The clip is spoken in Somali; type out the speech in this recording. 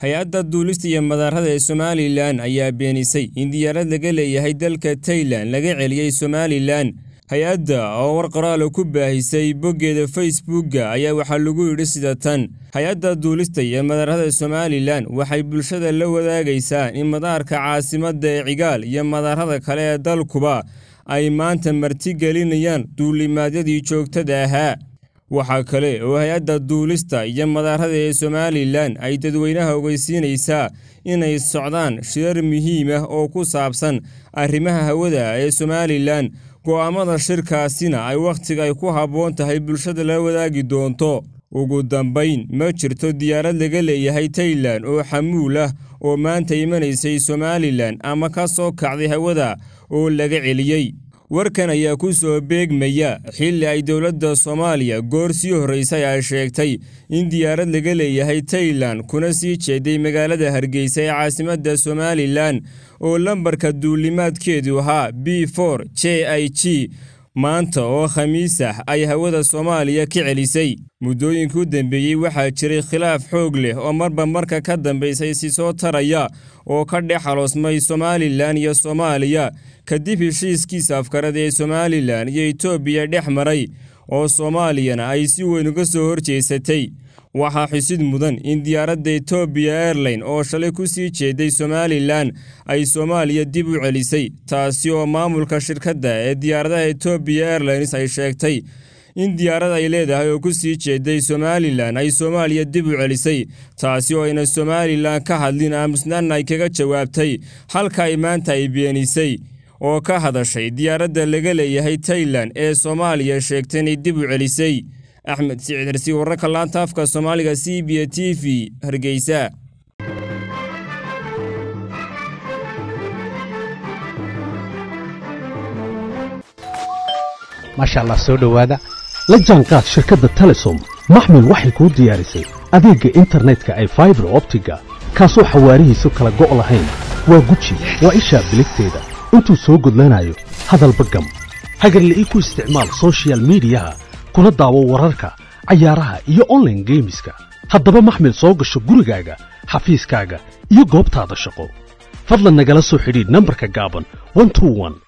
hay-adda duulista iyo madaarada ee somalilan ayaa beenisay in diyaarad laga leeyahay dalka tailan laga celiyey somalilan hay-adda oo war qoraala ku baahisay boggeeda facebookga ayaa waxaa lagu yidhi sida tan hay-adda duulista iyo madaarada somalilan waxay bulshada la wadaagaysaa in madaarka caasimadda ee cigaal iyo madaarada kale ee dalkuba ay maanta martigelinayaan duulimaadyadii joogtada ahaa waxaa kale oo hay-adda duulista iyo madaarada ee somalilan ay dadweynaha ogeysiinaysaa inay socdaan shirar muhiim ah oo ku saabsan arrimaha hawada ee somalilan go'aamada shirkaasina ay wakhtiga ay ku habboon tahay bulshada la wadaagi doonto ugu dambayn ma jirto diyaarad laga leeyahay tailan oo xamuul ah oo maanta imanaysay somalilan ama ka soo kacday hawada oo laga celiyey warkan ayaa ku soo beegmaya xilli ay dowladda soomaaliya goor sii horraysay ay sheegtay in diyaarad laga leeyahay tailan kuna sii jeeday magaalada hargeysa ee caasimadda somalilan oo lambarka duulimaadkeedu ahaa b for j i g maanta oo khamiis ah ay hawada soomaaliya ka celisay muddooyinka u dambeeyey waxaa jiray khilaaf xoog leh oo marba marka ka dambaysay si soo taraya oo ka dhex xaloosmay somalilan iyo soomaaliya kadib heshiiskiisa afkarada ee somalilan iyo etoobiya dhex maray oo soomaaliyana ay si weyn uga soo horjeesatay waxaa xusid mudan in diyaaradda etoobiya airline oo shalay ku sii jeeday somalilan ay soomaaliya dib u celisay taasi oo maamulka shirkadda ee diyaaradaha etoobiya airlines ay sheegtay in diyaarad ay leedahay oo ku sii jeeday somalilan ay soomaaliya dib u celisay taasi oo ayna somalilan ka hadlin aamusnaanna ay kaga jawaabtay halka ay maanta ay beenisay oo ka hadashay diyaaradda laga leeyahay tailan ee soomaaliya sheegtay inay dib u celisay axmed siciid hersi wararka laanta afka soomaaliga c b a t v hargeysa maasha allah soo dhowaada la jaanqaad shirkadda telesom maxmil waxay kuu diyaarisay adeegga internetka ay faibar optiga kaasoo xawaarihiisu kala go' lahayn waa guji waa ishaa biligteeda intuu soo gudlanayo hadalba gam hagarle ii ku isticmaal soshiyal miidiyaha kuna daawo wararka cayaaraha iyo onlaine geemiska haddaba maxmil soo gasho gurigaaga xafiiskaaga iyo goobtaada shaqo fadlan nagala soo xidhiidh nambarka gaaban